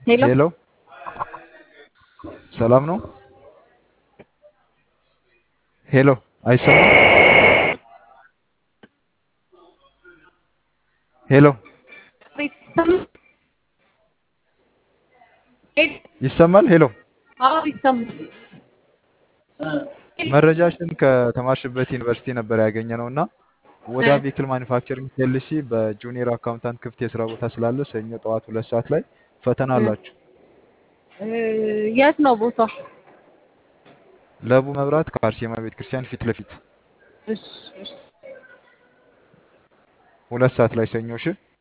ሄሎ ሄሎ ሰላም ነው? ሄሎ አይሰማም? ሄሎ ይሰማል? ሄሎ አዎ ይሰማል። መረጃሽን ከተማርሽበት ዩኒቨርሲቲ ነበር ያገኘ ነው እና ወደ ቬክል ማኒፋክቸሪንግ ፒኤልሲ በጁኒየር አካውንታንት ክፍት የስራ ቦታ ስላለ ሰኞ ጠዋት ሁለት ሰዓት ላይ ፈተና አላችሁ። የት ነው ቦታው? ለቡ መብራት ከአርሴማ ቤተክርስቲያን ፊት ለፊት እሺ እሺ ሁለት ሰዓት ላይ ሰኞ። እሺ